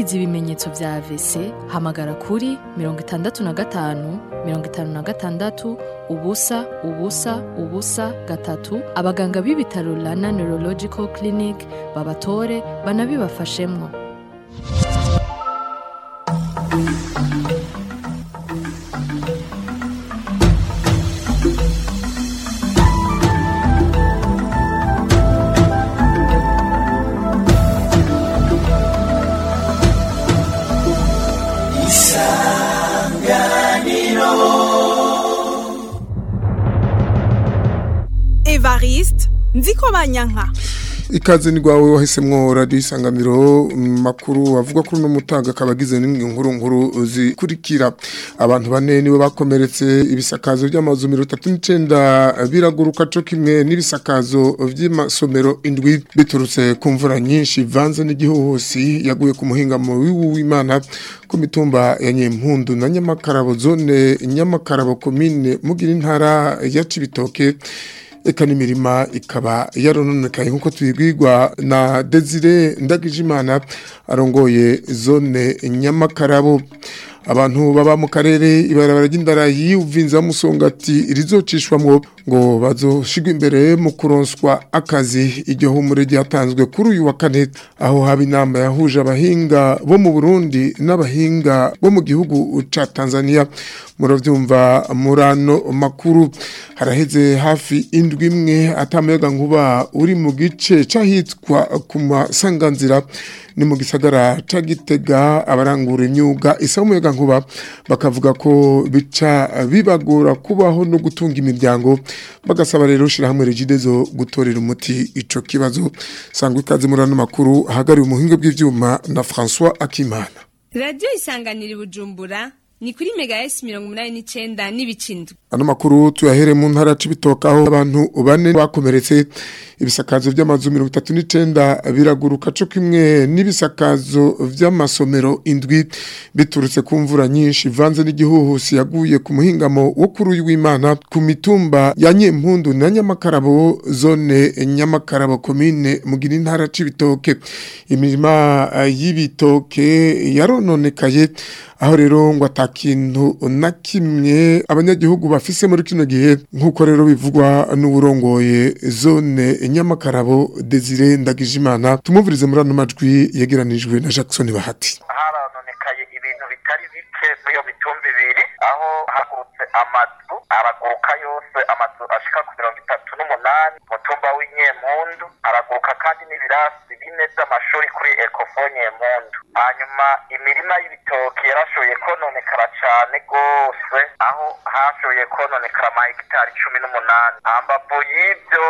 wagize ibimenyetso vya AVC hamagara kuri mirongo itandatu na gatanu mirongo itanu na gatandatu ubusa ubusa ubusa gatatu abaganga b'ibitaro Rana Neurological Clinic babatore banabibafashemwo Evariste nziko banyanka ikaze ni rwawe wahisemwo radiyo isanganiro makuru avuga kuri uno mutaga akaba agize n'imwe nkuru nkuru zikurikira abantu bane nibo bakomeretse ibisakazo by'amazu mirongo itatu n'icenda biraguruka co kimwe n'ibisakazo vy'amasomero indwi biturutse ku mvura nyinshi ivanze n'igihuhusi yaguye ku muhingamo w'Imana ku mitumba ya Nyempundu na Nyamakarabo zone Nyamakarabo komine mugira intara ya Cibitoke eka n'imirima ikaba yarononekaye nk'uko tubibwirwa na Desire Ndagijimana arongoye zone Nyamakarabo abantu baba mu karere ibarabara ry'indarayi uvinza musongati rizocishwamwo ngo bazoshigwa imbere mu kuronswa akazi iryo humure ryatanzwe kuri uyu wa kane aho haba inama yahuje abahinga bo mu Burundi n'abahinga bo mu gihugu ca Tanzania muravyumva murano makuru haraheze hafi indwi imwe atamayaga nkuba uri mu gice cahitwa ku masanganzira ni mu gisagara ca Gitega abarangura imyuga isa umuyaga nkuba bakavuga ko bica bibagora kubaho no gutunga imiryango bagasaba rero shira hamwe regidezo gutorera umuti ico kibazo sangwa ikaze murano makuru hagari umuhinga bw'ivyuma na François Akimana radiyo isanganira bujumbura ni kuri mega esi mirongo umunani n'icenda n'ibicindwe ano makuru tuyahere mu ntara c'ibitoka aho abantu bane bakomeretse ibisakazo vy'amazu mirongo itatu n'icenda biraguruka co kimwe n'ibisakazo vy'amasomero indwi biturutse ku mvura nyinshi ivanze n'igihuhusi yaguye ku muhingamo wo kuri uyu w'imana ku mitumba ya nyempundu na nyamakarabo zone nyamakarabo komine mugira intara c'ibitoke imirima y'ibitoke yarononekaye aho rero ngo atakintu na kimwe abanyagihugu bafise muri kino gihe nk'uko rero bivugwa n'uburongoye zone nyamakarabo Desire Ndagijimana tumuvurize muri ano majwi yegeranijwe na Jackson Bahati harononekaye ibintu bitari bike muri iyo mitumba ibiri aho hagurutse amazu araguruka yose amazu ashika ku mirongo itatu n'umunani mutumba w'inyempundu araguruka kandi n'ibirasi bine by'amashuri kuri ekofo nyempundu hanyuma imirima y'ibitoki yarashoboye kononekara cane gose aho hashoboye kononekara amahegitari cumi n'umunani hambavu y'ivyo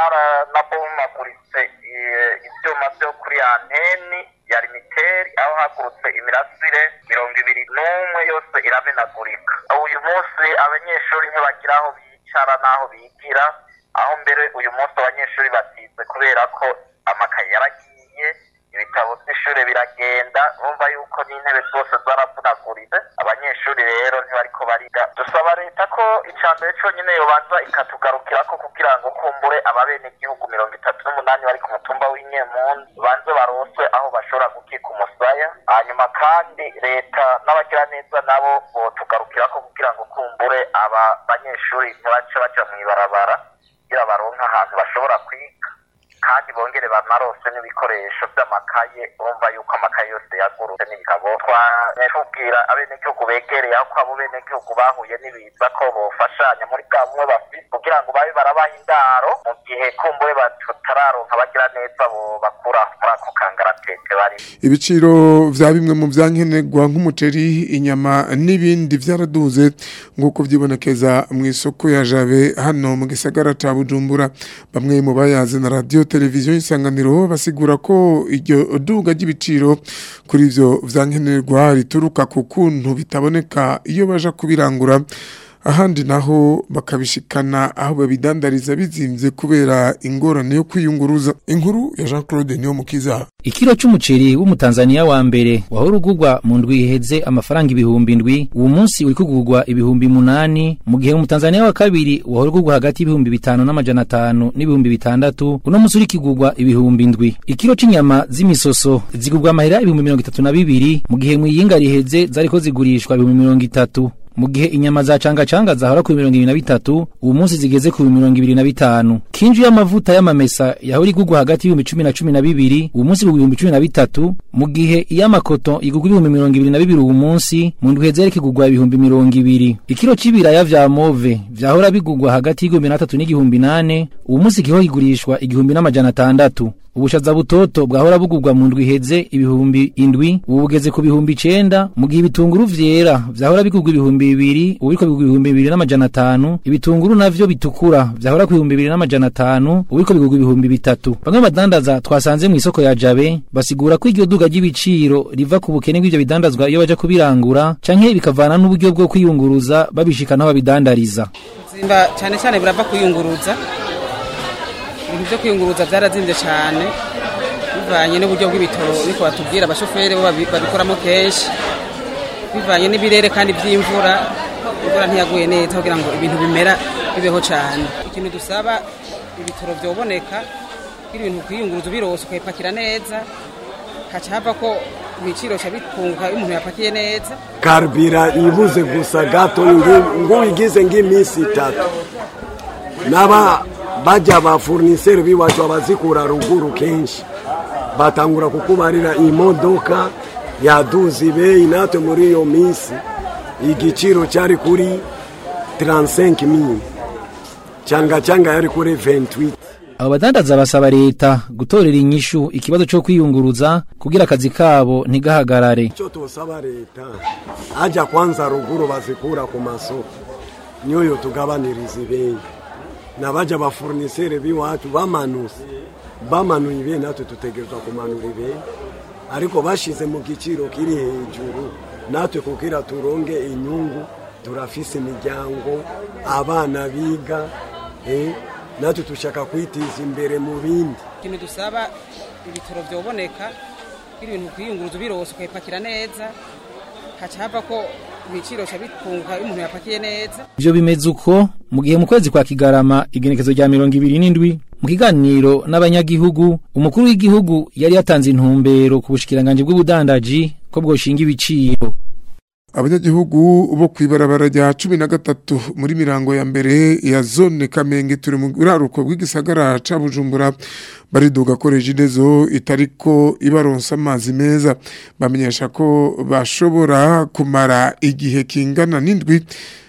haranabomaguritse ivyuma vyo kuri anteni ya limiteri aho hagurutse imirasire mirongo ibiri n'umwe yose iramenagurika uyu munsi abanyeshuri ntibagira aho bicara n'aho bigira aho mbere uyu munsi abanyeshuri batize kubera ko amakaye yaragiye ibitabo by'ishuri biragenda bumva yuko n'intebe zose zaravunaguritse abanyeshuri rero ntibariko bariga dusaba leta ko ica mbere conyine yobanza ikatugarukirako kugira ngo kumbure ababenegihugu mirongo itatu n'umunani bari ku mutumba w'inyempundu banze baroswe aho bashobora gukika umusaya hanyuma kandi leta n'abagiraneza nabo botugarukirako kugira ngo kumbure aba banyeshuri ntibace baja mw'ibarabara kugira baronke ahantu bashobora kwiga kandi bongere banarose n'ibikoresho by'amakaye urumva yuko amakaye yose yagurutse n'ibitabo twanatubwira abenegihugu begereye aho abo benegihugu bahuye n'ibiza ko bofashanya muri bwa bumwe bafite kugira ngo babe barabaha indaro mu gihe kumbure batararonka bagira neza bo bakura muri ako kangaratete barimo ibiciro vya bimwe mu vyankenerwa nk'umuceri inyama n'ibindi vyaraduze nk'uko vyibonekeza mu isoko ya Jabe hano mu gisagara ca Bujumbura bamwe mu bayazi na radio televiziyo isanganiro basigura ko iryo duga ry'ibiciro kuri ivyo vyankenerwa rituruka ku kuntu bitaboneka iyo baja kubirangura ahandi naho bakabishikana aho babidandariza bizimvye kubera ingorane yo kwiyunguruza inkuru ya Jean Claude niyo mukiza Ikiro c'umuceri w'umutanzania wa mbere wahora ugurwa mu ndwi iheze amafaranga ibihumbi ndwi uwo munsi uri kugurwa ibihumbi munani mu gihe umutanzania wa kabiri wahora ugurwa hagati y'ibihumbi bitanu n'amajana atanu n'ibihumbi bitandatu uno munsi uri kigurwa ibihumbi ndwi ikiro c'inyama z'imisoso zigurwa amahera ibihumbi mirongo itatu na bibiri mu gihe mw'iyinga riheze zariko zigurishwa ibihumbi mirongo itatu mu gihe inyama za canga canga zahora ku mirongo ibiri na bitatu ubu munsi zigeze ku mirongo ibiri na bitanu kinju y'amavuta y'amamesa yahora igurwa hagati y'ibihumbi cumi na cumi na bibiri ubu munsi igurwa ibihumbi cumi na bitatu mu gihe iy'amakoto igurwa ibihumbi mirongo ibiri na bibiri ubu munsi mu ndwi heze yariko igurwa ibihumbi mirongo ibiri ikiro c'ibiraya vya move vyahora bigurwa hagati y'igihumbi n'atatu n'igihumbi nane ubu munsi kiho kigurishwa igihumbi n'amajana atandatu ubushaza butoto bwahora bugurwa mu ndwi iheze ibihumbi indwi ubu bugeze ku bihumbi icenda mu gihe ibitunguru vyera vyahora bigurwa ibihumbi bibiri ubu biriko bigurwa ibihumbi bibiri n'amajana atanu ibitunguru navyo bitukura vyahora ku bihumbi bibiri n'amajana atanu ubu biriko bigurwa ibihumbi bitatu bamwe mu badandaza twasanze mw'isoko ya jabe basigura ko iryo duga ry'ibiciro riva ku bukene bw'ivyo bidandazwa iyo baja kubirangura canke bikavana n'uburyo bwo kwiyunguruza babishikana aho babidandariza zimba cyane cyane burava kuyunguruza ibintu byo kwiyunguruza byarazinze cyane bivanye n'uburyo bw'ibitoro niko batubwira abashoferi bo babi- babikoramo kenshi bivanye n'ibirere kandi by'imvura imvura ntiyaguye neza kugira ngo ibintu bimera bibeho cyane ikintu dusaba ibitoro byoboneka kugira ibintu kwiyunguruza ubirose ukabipakira neza haca hava ko ibiciro cya bipunguka iyo umuntu yapakiye neza karibira ibuze gusa gato ngi- nguyigize ng'iminsi itatu n'aba bajya ba furniseri b'iwacu abazikura ruguru kenshi batangura kukubarira imodoka yaduze ibeyi natwe muri iyo minsi igiciro cyari kuri 35 mili cyanga cyanga yari kuri 28 abo badandaza basaba leta gutorera inyishu ikibazo co kwiyunguruza kugira akazi kabo ntigahagarare icyo tusaba leta ajya kwanza ruguru bazikura ku masoko niyo tugabaniriza ibeyi n'abajya bafurniseri b'iwacu bamanuse bamanuye ibeyi natwe dutegerezwa kumanura ibeyi ariko bashize mu giciro kiri hejuru natwe kugira turonge inyungu turafise imiryango abana biga eh, natwe dushaka kwitiza imbere mu bindi ikintu dusaba ibitoro byoboneka kugira ibintu kwiyunguruza ubirose ukabipakira neza haca hava ko ibiciro cya bipunguka iyo umuntu yapakiye neza ivyo bimeze uko mu gihe mu kwezi kwa kigarama igenekezo rya mirongo ibiri n'indwi mu kiganiro n'abanyagihugu umukuru w'igihugu yari yatanze intumbero ku bushikiranganji bw'ubudandaji ko bwoshinga ibiciro abanyagihugu bo kwibarabara rya cumi na gatatu muri mirango ya mbere ya zone kamenge turi mu buraruko bw'igisagara ca bujumbura bariduga ko regidezo itariko ibaronsa amazi meza bamenyesha ko bashobora kumara igihe kingana n'indwi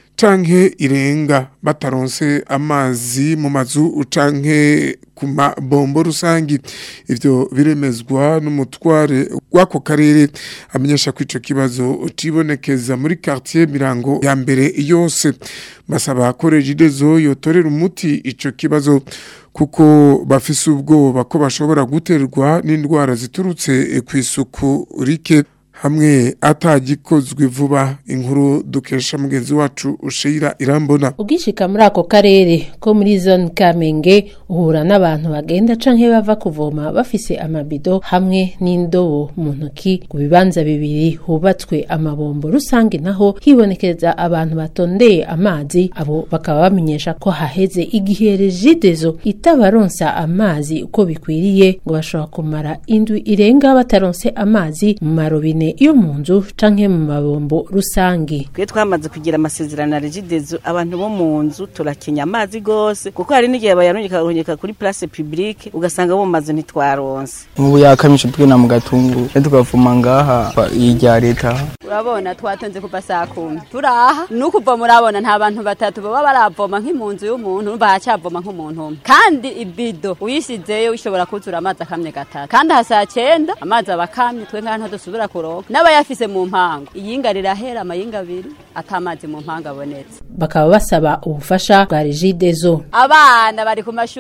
canke irenga bataronse amazi mu mazu canke ku mabombo rusangi ivyo biremezwa n'umutware w'ako karere amenyesha ko ico kibazo cibonekeza muri quartier mirango ya mbere yose basaba ko regidezo yotorera umuti ico kibazo kuko bafise ubwoba ko bashobora guterwa n'indwara ziturutse kw'isuku rike hamwe atagikozwe vuba inkuru dukesha mugenzi wacu ushira irambona ugishika muri ako karere ko muri zone kamenge uhura n'abantu bagenda canke bava kuvoma bafise amabido hamwe n'indobo mu ntoki ku bibanza bibiri hubatswe amabombo rusange naho hibonekeza abantu batondeye amazi abo bakaba bamenyesha ko haheze igihe regidezo itabaronsa amazi uko bikwiriye ngo bashobora kumara indwi irenga bataronse amazi mu marobine yo mu nzu canke mu mabombo rusange twe twamaze kugira amasezerano na regidezo abantu bo mu nzu turakenya amazi gose kuko hari n'igihe bayarungika kuri place publique ugasanga bo mu mazu ntitwaronse ubu yakamisha twina mu gatungu rero tukavuma ngaha irya leta urabona twatonze kuva saa kumi turaha nukuva murabona nta bantu batatu baba baravoma nk'impunzu y'umuntu bahacavoma nk'umuntu umwe kandi ibido uyisizeyo ushobora kuzura amazi akamye gatatu kandi aha saa cyenda amazi aba akamye twe ngaha ntadusubira kuronka n'abayafise mu mpango iyinga rirahera amayinga abiri atamazi mu mpango abonetse bakaba basaba ubufasha bwa regidezo abana bari ku mashure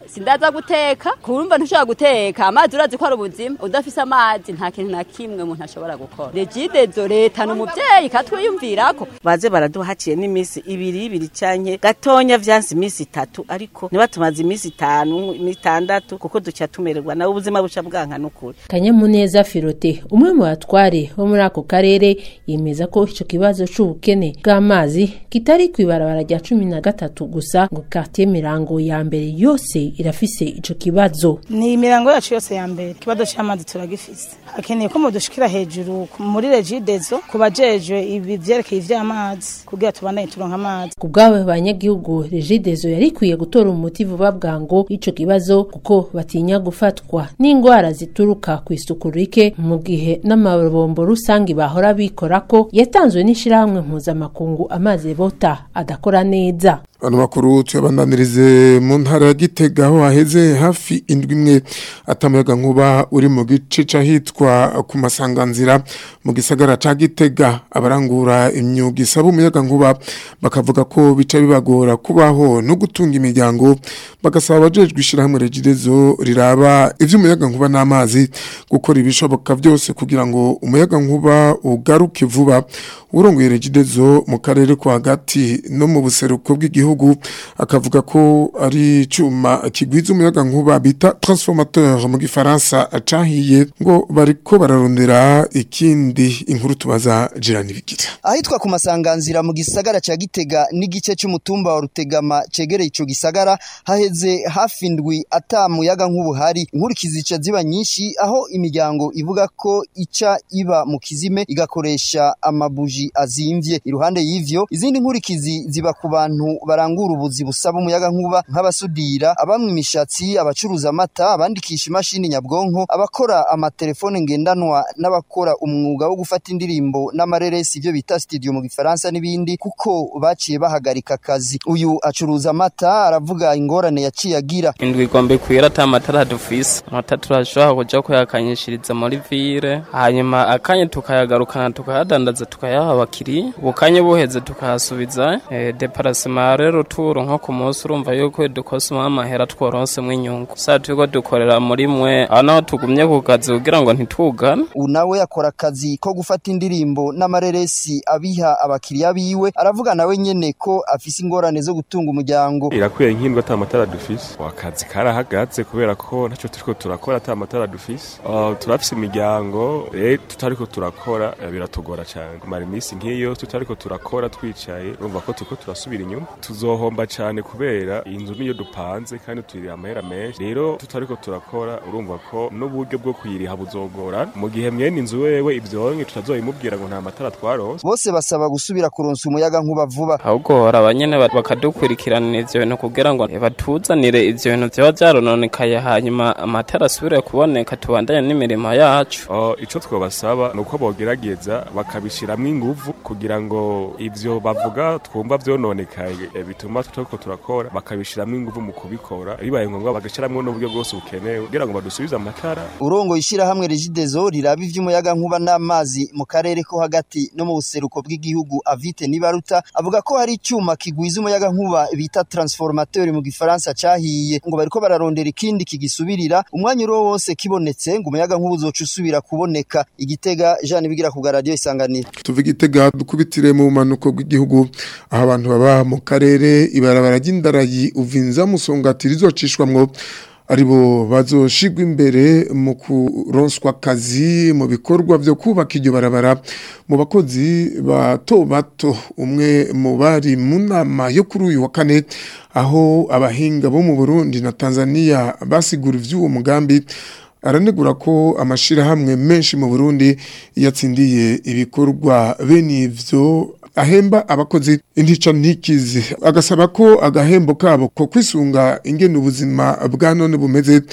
sindaza guteka kurumva ntushobora guteka amazi urazi ko ari ubuzima udafise amazi nta kintu na kimwe umuntu ashobora gukora regidezo leta ni umuvyeyi katwiyumvirako baze baraduha haciye n'iminsi ibiri ibiri canke gatonya vyanse iminsi itatu ariko ntibatumaze iminsi itanu itandatu kuko duca tumererwa nawe ubuzima buca bwanka n'ukuri kanyamuneza filote umwe mu batware bo muri ako karere yemeza ko ico kibazo c'ubukene bw'amazi kitari kw'ibarabara rya cumi na gatatu gusa ngo quartier mirango ya mbere yose irafise ico kibazo ni imirango yacu yose ya mbere ikibazo c'amazi turagifise hakeneye ko mudushikira hejuru muri regidezo ku bajejwe ibi vyerekeye ivy'amazi kugira tubandanye turonka amazi ku bw'abo banyagihugu regidezo yari ikwiye gutora umuti vuba bwango ico kibazo kuko batinya gufatwa n'ingwara zituruka ku isuku rike mu gihe n'amabombo rusange bahora bikorako yatanzwe n'ishirahamwe mpuzamakungu amazi bota adakora neza Ano makuru tuyabandanirize mu ntara ya Gitega aho haheze hafi indwi imwe atamuyaga nkuba uri mu gice cahitwa ku masanganzira mu gisagara ca Gitega abarangura imyuga isaba umuyaga nkuba bakavuga ko bica bibagora kubaho no gutunga imiryango bagasaba abajejwe ishirahamwe regidezo riraba ivy'umuyaga nkuba n'amazi gukora ibishoboka byose kugira ngo umuyaga nkuba ugaruke vuba urongoye regidezo mu karere kwa hagati no mu buseruko bw'igihugu akavuga ko ari cuma kigwiza umuyaga nkuba bita transformateur mu gifaransa cahiye ngo bariko bararondera ikindi inkuru tubaza jirani bigira ahitwa ku masanganzira mu gisagara ca Gitega n'igice c'umutumba wa Rutegama cegereye ico gisagara haheze hafi indwi ata muyaga nk'ubuhari inkurikizi zica ziba nyinshi aho imiryango ivuga ko ica iba mu kizime igakoresha amabuji azimvye iruhande y'ivyo izindi nkurikizi ziba ku bantu barangura ubuzi busaba umuyaga nkuba nk'abasudira abamwe imishatsi abacuruza amata abandikisha imashini nyabwonko abakora amatelefone ngendanwa n'abakora umwuga wo gufata indirimbo n'amareresi ibyo bita studio mu gifaransa n'ibindi kuko baciye bahagarika akazi uyu acuruza amata aravuga ingorane yaciye agira indwi igomba kwira ata matara dufise amata turashobora kuja kuyakanyishiriza muri vire hanyuma akanya tukayagarukana tukayadandaza tukayaha abakiriya ubukanya buheze tukayasubiza e, deparasema rero turo nko ku munsi urumva yuko dukosoma amahera tworonsemo inyungu saa turiko dukorera muri mwe aho naho tugumye ku kazi kugira ngo ntitugane unawe akora akazi ko gufata indirimbo n'amareresi abiha abakiriya biwe aravuga nawe nyene ko afise ingorane zo gutunga umuryango irakwiye nk'indwa ata matara dufise akazi karahagaze kubera ko ntacyo turiko turakora ata matara dufise uh, turafise imiryango rero tutariko turakora eh, biratugora cyane kumara iminsi nk'iyo tutariko turakora twicaye urumva ko turiko turasubira inyuma tuzohomba cyane kubera inzu niyo dupanze kandi tuyiriha amahera menshi rero tutariko turakora urumva ko n'uburyo bwo kuyiriha buzogora mu gihe mwene inzu wewe ivyonke tutazoyimubwira ngo nta matara twaronse bose basaba gusubira kuronsa umuyaga nkuba vuba ahubwo hora abanyene ba- bakadukurikiranira ivyo bintu kugira ngo batuzanire ivyo bintu vyoba vyarononekaye hanyuma amatara asubire kuboneka tubandanye n'imirimo yacu Uh, ico twobasaba ni uko bogerageza bakabishiramwo inguvu kugira ngo ivyo bavuga twumva vyononekaye eh, bituma tutariko turakora bakabishiramwo inguvu mu kubikora bibaye ngombwa bagashiramwo n'uburyo bwose bukenewe kugira ngo badusubize amatara urongo ishirahamwe regidezo riraba ivy'umuyaga nkuba n'amazi mu karere ko hagati no mu buseruko bw'igihugu avite nibaruta avuga ko hari icyuma kigwiza umuyaga nkuba bita transformateur mu gifaransa cahiye ngo bariko bararondera ikindi kigisubirira umwanya uro wose kibonetse ngo umuyaga nkuba uzoca usubira kuboneka igitega Jean bigira ku radio isanganiro tuva igitega dukubitire mu manuko bw'igihugu aho abantu baba mu karere ibarabara ry'indarayi uvinza musongati rizocishwamwo aribo bazoshigwa imbere mu kuronswa akazi mu bikorwa byo kubaka iryo barabara mu bakozi bato bato umwe mu bari mu nama yo kuri uyu wa kane aho abahinga bo mu Burundi na Tanzania basigura ivy'uwo mugambi aranegura ko amashirahamwe menshi mu Burundi yatsindiye ibikorwa bene ivyo ahemba abakozi intica ntikizi agasaba ko agahembo kabo ko kwisunga ingene ubuzima bwa none bumeze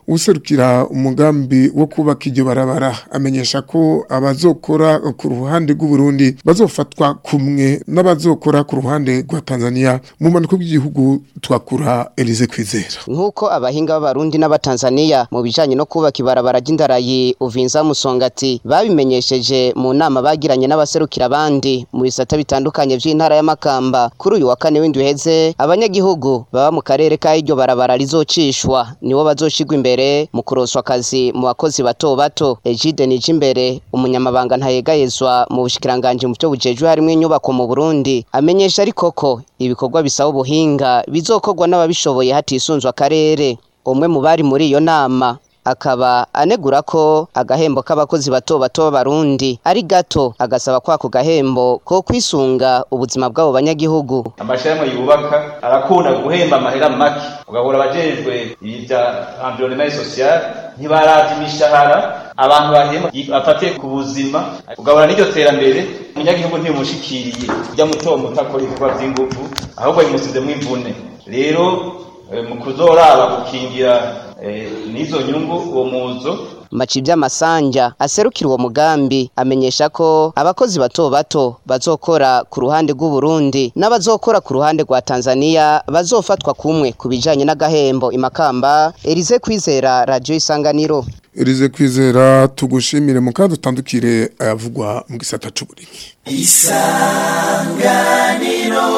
userukira umugambi wo kubaka iryo barabara amenyesha ko abazokora ku ruhande rw'u Burundi bazofatwa kumwe n'abazokora ku ruhande rwa Tanzania mu manuko bw'igihugu twakura Elize Kwizera nk'uko abahinga b'abarundi n'abatanzaniya mu bijanye no kubaka ibarabara ry'indarayi uvinza musongati babimenyesheje mu nama bagiranye n'abaserukira abandi mu bisata bitandukanye vy'intara y'amakamba kuri uyu wa kane w'indwi heze abanyagihugu baba mu karere ka iryo barabara rizocishwa nibo bazoshigwa imbere mu kuroswa akazi mu bakozi bato bato Egide Nijimbere umunyamabanga ntayegayezwa mu bushikiranganje mu byo bujejwe harimo inyubako mu Burundi amenyesha ariko ko ibikorwa bisaba ubuhinga bizokorwa n'ababishoboye hatisunzwe akarere umwe mu bari muri iyo nama akaba anegura ko agahembo k'abakozi bato bato b'abarundi ari gato agasaba ko ako gahembo ko kwisunga ubuzima bw'abo banyagihugu amashirahamwe yubaka arakunda guhemba amahera make ugahura abajejwe ibya environnement social ntibaravye imishahara abantu bahema afatiye ku buzima ugahura n'iryo terambere umunyagihugu ntibimushikiriye ujya muto muto akora ibikorwa vy'inguvu ahubwo bimusizemwo imvune rero mu kuzoraba gukingira n'izo nyungu uwo muzo maci by'amasanja aserukira uwo mugambi amenyesha ko abakozi bato bato bazokora ku ruhande rw'u Burundi n'abazokora ku ruhande rwa Tanzania bazofatwa kumwe ku bijanye n'agahembo imakamba Elize Kwizera Radio Isanganiro Elize Kwizera tugushimire mu kandi utandukire ayavugwa mu gisata c'uburimyi Isanganiro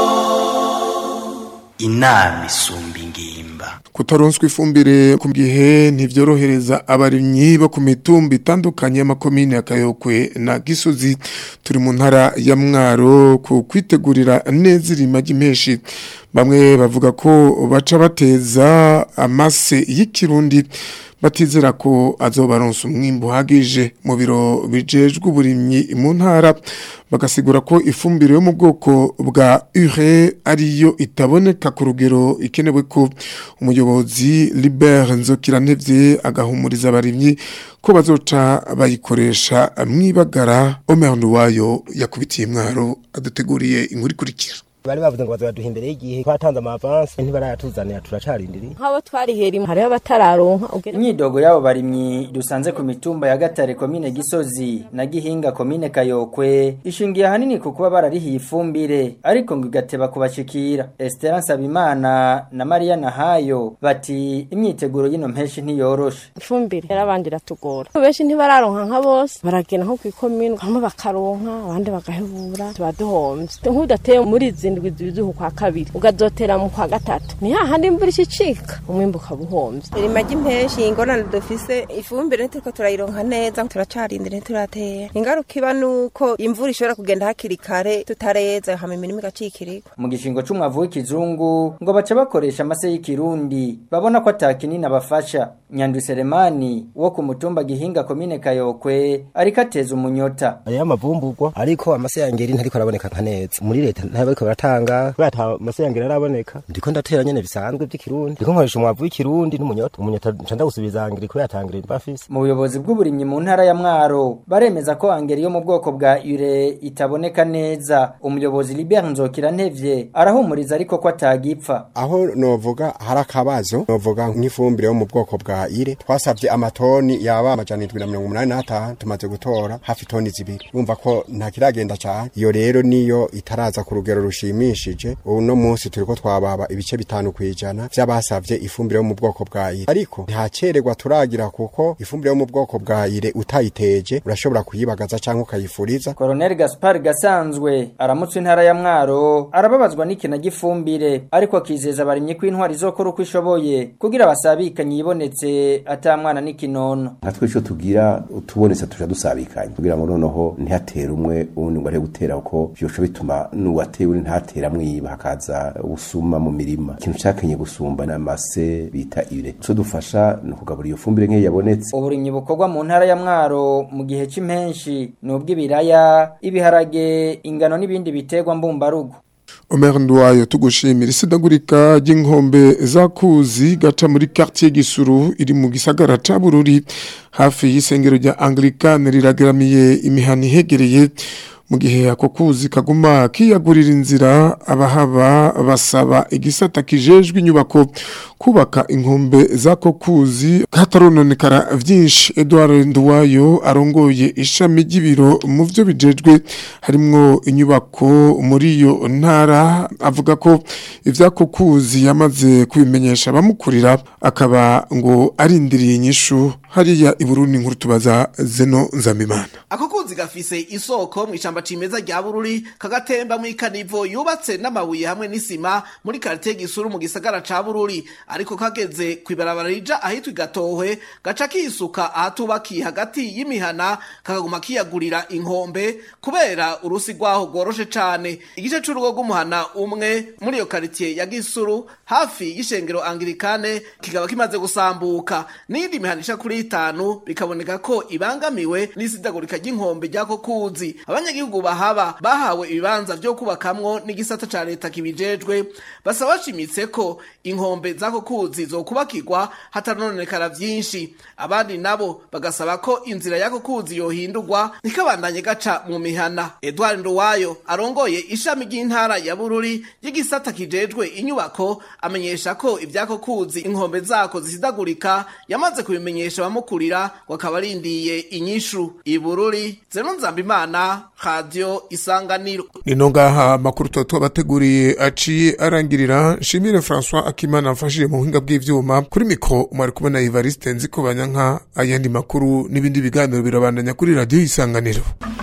inama isumba ingimba kutaronswa ifumbire ku gihe ntivyorohereza abarimyi bo ku mitumba itandukanye y'amakomine ya Kayokwe na Gisozi turi mu ntara ya Mwaro ku kwitegurira neza irima ry'impeshi bamwe bavuga ko baca bateza amase y'ikirundi batizera ko azobaronsa umwimbo uhagije mu biro bijejwe uburimyi mu ntara bagasigura ko ifumbire yo mu bwoko bwa ure ariyo itaboneka ku rugero ikenewe ko umuyobozi Libert Nzokirantevye agahumuriza abarimyi ko bazoca bayikoresha mwibagara Omer Nduwayo yakubitiye mwaro aduteguriye inkuru ikurikira bari bavuze ngo bazaduha imbere y'igihe twatanze amavansi ntibarayatuzanira turacarindiriye nk'abo twarihera hariho abatararonka imyidogo y'abo barimyi dusanze ku mitumba ya gatare komine gisozi na gihinga komine kayokwe ishingiye ahanini ku kuba bararihiye ifumbire ariko ngo igateba kubashikira esperance abimana na mariya nahayo bati imyiteguro y'ino mpeshi ntiyoroshe ifumbire yarabandi iratugora benshi ntibararonka nka bose baragenda nko kw'ikomine bamwe bakaronka abandi bagahebura tuba duhomvye nk'udateye muri izi indwi zibizuhu kwa kabiri ukazotera mu kwa gatatu ni hahandi imvura ishicika umwimbu ukaba uhombye irima ry'impeshi ingorane dufise ifumbire ntituriko turayironka neza turacarindira ntituratera ingaruka iba nuko imvura ishobora kugenda hakiri kare tutareza hama imirima igacikirigwa mu gishingo c'umwavu w'ikizungu ngo baca bakoresha amase y'ikirundi babona ko atakinini abafasha nyandu seremani wo ku mutumba gihinga komine kayokwe ariko ateza umunyota aya mavumburwa ariko amase yangeri ntariko araboneka nka neza muri leta ntabwo baratanga kubera ata amase yangeri araboneka ndiko ndatera nyene bisanzwe by'ikirundi ndiko nkoresha umwavu w'ikirundi n'umunyota umunyota nca ndagusubiza angeri kubera atangira mbafise mu buyobozi bw'uburimyi mu ntara ya mwaro baremeza ko angeri yo mu bwoko bwa ure itaboneka neza umuyobozi Libert Nzokirantevye arahumuriza ariko ko atagipfa aho novuga hari akabazo novuga nk'ifumbire yo mu bwoko bwa ire twasavye amatoni yaba amajana indwi na mirongo umunani n'atanu tumaze gutora hafi toni zibiri urumva ko nta kiragenda cane iyo rero niyo itaraza ku rugero rushimishije uno munsi turiko twababa ibice bitanu kwijana vy'abasavye ifumbire yo mu bwoko bwa ire ariko ntacererwa turagira kuko ifumbire yo mu bwoko bwa ire utayiteje urashobora kuyibagaza canke ukayifuriza Colonel Gaspar Gasanzwe aramutse intara ya Mwaro arababazwa n'ikina gifumbire ariko akizeza abarimye ko intwari zokora uko ishoboye kugira basabikanye yibonetse atamwana n'ikinono nka twe ico tugira utubonetse tuja dusabikanye kugira ngo noneho ntihatere umwe uwundi ngo ari gutera uko vyosho bituma n'uwatewe ntatera mwiba hakaza usuma mu mirima ikintu cakenye gusumba n'amase bita ire so dufasha ni ukugabura iyo fumbire nk'iyo yabonetse uburimyi bukorwa mu ntara ya Mwaro mu gihe c'impenshi n'ubw'ibiraya ibiharage ingano n'ibindi biterwa mbumbarugo Omer Ndwayo tugushimira isidagurika ry'inkombe zakuzi gaca muri quartier Gisuru iri mu gisagara ca Bururi hafi y'isengero rya Anglikane riragaramiye imihani hegereye mu gihe ako kuzi kaguma kiyagurira inzira abahaba basaba igisata kijejwe inyubako kubaka inkombe z'ako kuzi katarononekara vyinshi Edouard Nduwayo arongoye ishami ry'ibiro mu vyo bijejwe harimwo inyubako muri iyo ntara avuga ko ivyako kuzi yamaze kubimenyesha abamukurira akaba ngo arindiriye inyishu hariya i Burundi nkuru tubaza Zeno Nzamimana ako kuzi gafise isoko mu ishamba cimeza rya bururi kagatemba mu ikanivo yubatse n'amabuye hamwe n'isima muri karite gisuru mu gisagara ca bururi ariko kageze kwibarabara rija ahitwa igatohwe gaca kisuka ahatubakiye hagati y'imihana kakaguma kiyagurira inkombe kubera urusi rwaho rworoshe cane igice c'urugo rw'umuhana umwe muri iyo karitiye ya gisuru hafi y'ishengero angirikane kikaba kimaze gusambuka n'iyindi mihana isha kuri itanu bikaboneka ko ibangamiwe n'isidagurika ry'inkombe ry'ako kuzi abanyagihugu bahaba bahawe ibibanza vyo kubakamwo n'igisata ca leta kibijejwe basaba bashimitse ko inkombe z'ako kuzi zokubakirwa hatarononekara vyinshi abandi nabo bagasaba ko inzira y'ako kuzi yohindurwa ntikabandanye gaca mu mihana edward nduwayo arongoye ishami ry'intara ya bururi y'igisata kijejwe inyubako amenyesha ko ivy'ako kuzi inkombe zako zisidagurika yamaze kubimenyesha abamukurira ngo akaba arindiye inyishu ibururi zeno nzambimana radio isanganiro nino ngaha amakuru tuba tubateguriye aciye arangirira nshimire François Akimana amfashije mu buhinga bw'ivyuma kuri mikro mwari kubona Evariste Nziko Banyanka ayandi makuru n'ibindi biganiro birabandanya kuri radio isanganiro